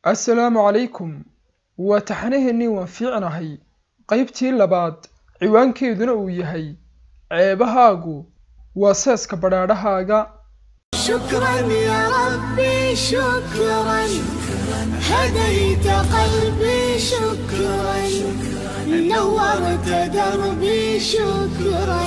assalaamu calaykum waa taxanaheennii waan fiicnahay qaybtii labaad ciwaankeeduna uu yahay ceebahaagu waa seeska badhaadhahaaga شكرا يا ربي شكرا هديت قلبي شكرا نورت دربي شكرا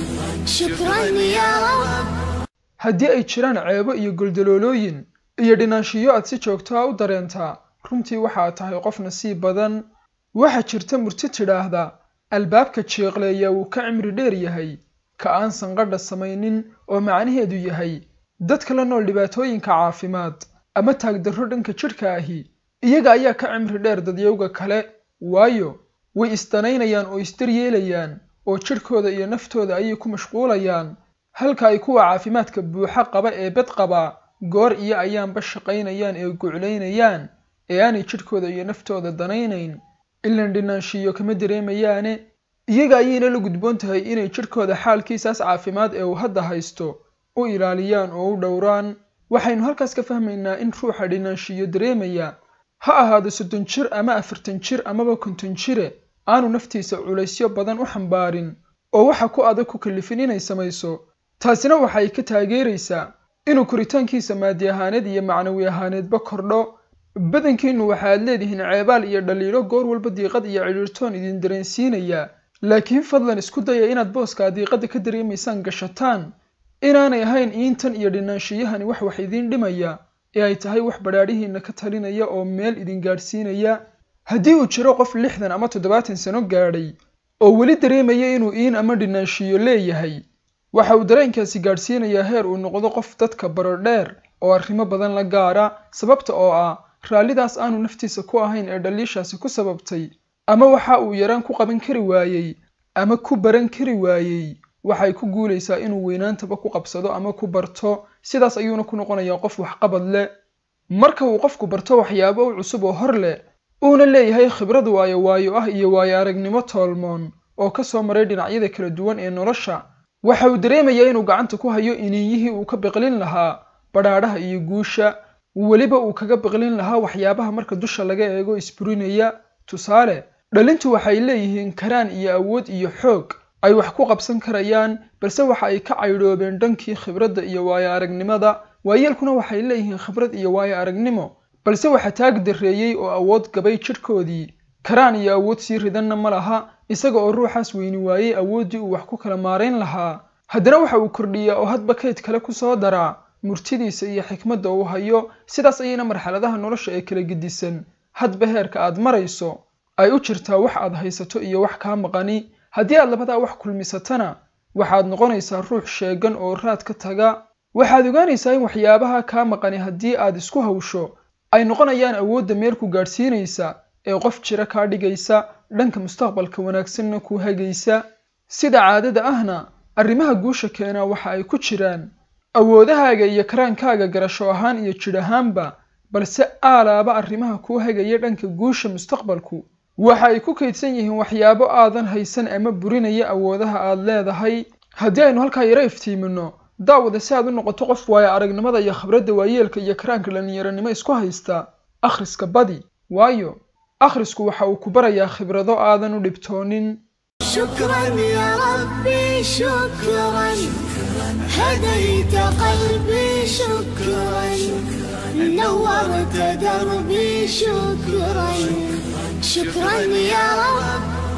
شكرا يا رب haddii ay jiraan ceebo iyo goldaloolooyin iyo dhinaanshiyo aad si joogto ah u dareentaa runtii waxaad tahay qof nasiib badan waxaa jirta murti tidhaahda albaabka jeeqleeya wuu ka cimri dheer yahay ka aan sanqadha samaynin oo macnaheedu yahay dadka la nool dhibaatooyinka caafimaad ama taagdarro dhanka jidhka ahi iyaga ayaa ka cimri dheer dadyowga kale waayo way isdanaynayaan oo isdaryeelayaan oo jidhkooda iyo naftooda ayay ku mashquulayaan halka ay kuwa caafimaadka buuxa qaba ee bed qabaa goor iyo ayaanba shaqaynayaan ee guclaynayaan ee aanay jidhkooda iyo naftooda danaynayn ilan dhinaanshiyo kama dareemayaane iyaga ayayna la gudboon tahay inay jidhkooda xaalkiisaas caafimaad ee uu hadda haysto u ilaaliyaan oo u dhowraan waxaynu halkaas ka fahmaynaa in ruuxa dhinaanshiyo dareemaya ha ahaado soddon jir ama afartan jir amaba konton jire aanu naftiisa culaysyo badan u xambaarin oo waxa ku adag ku kallifin inay samayso taasina waxay ka taageeraysaa inuu koritaankiisa maadi ahaaneed iyo macnawi ahaaneedba kordho badankiinnu waxaad leedihiin ceebaal iyo dhaliilo goor walba diiqad iyo cidhiirtoon idin dareensiinaya laakiin fadlan isku daya inaad booskaa diiqadda ka dareemaysaan gashataan inaanay ahayn iintan iyo dhinaanshiyahani wax wax idiin dhimaya ee ay tahay wax badhaadhihiinna ka talinaya oo meel idin gaadhsiinaya haddii uu jiro qof lixdan ama toddobaatan sano gaadhay oo weli dareemaya inuu iin ama dhinaanshiyo leeyahay waxa uu dareenkaasi gaadhsiinayaa heer uu noqdo qof dadka baro dheer oo arrimo badan la gaara sababta oo ah raallidaas aanu naftiisa ku ahayn ee dhaliishaasi ku sababtay ama waxa uu yaraan ku qaban kari waayey ama ku baran kari waayey waxay ku guulaysaa inuu weynaantaba ku qabsado ama ku barto sidaas ayuuna ku noqonayaa qof waxqabad leh marka uu qofku barto waxyaabo u cusub oo hor leh uuna leeyahay khibrad waayo waayo ah iyo waayo aragnimo toolmoon oo ka soo maray dhinacyada kala duwan ee nolosha waxa uu dareemayaa inuu gacanta ku hayo iniiyihii uu ka biqlin lahaa badhaadhaha iyo guusha weliba uu kaga biqlin lahaa waxyaabaha marka dusha laga eego isburinaya tusaale dhalintu waxay leeyihiin karaan iyo awood iyo xoog ay wax ku qabsan karayaan balse waxa ay ka caydhoobeen dhankii khibradda iyo waayo aragnimada waayeelkuna waxay leeyihiin khibrad iyo waayo aragnimo balse waxa taag darreeyey oo awood gabay jidhkoodii karaan iyo awood sii ridanna ma laha isaga oo ruuxaas weyni waayey awooddii uu wax ku kala maarayn lahaa haddana waxa uu kordhiyaa oo hadba kayd kale ku soo daraa murtidiisa iyo xikmadda uu hayo sidaas ayayna marxaladaha nolosha ee kala gedisan hadba heerka aad marayso ay u jirtaa wax aad haysato iyo wax kaa maqani haddii aad labadaa wax kulmisatana waxaad noqonaysaa ruux sheegan oo raad ka taga waxaad ogaanaysaa in waxyaabaha kaa maqani haddii aad isku hawsho ay noqonayaan awoodda meel ku gaadhsiinaysa ee qof jira kaa dhigaysa dhanka mustaqbalka wanaagsanna kuu hagaysa sida caadada ahna arrimaha guusha keenaa waxa ay ku jiraan awoodahaaga iyo karaankaaga garasho ahaan iyo jidh ahaanba balse aalaaba arrimaha kuu hagaya dhanka guusha mustaqbalku waxa ay ku kaydsan yihiin waxyaabo aadan haysan ama burinaya awoodaha aad leedahay haddii aynu halkaa yaro iftiimino daawada si aad u noqoto qof waayo aragnimada iyo khibradda waayeelka iyo karaanka dhallinyaronimo isku haysta akhriska badi waayo akhrisku waxa uu ku barayaa khibrado aadan u dhibtoonin شكرا يا ربي شكرا هديت قلبي شكرا نورت دربي شكرا شكرا يا رب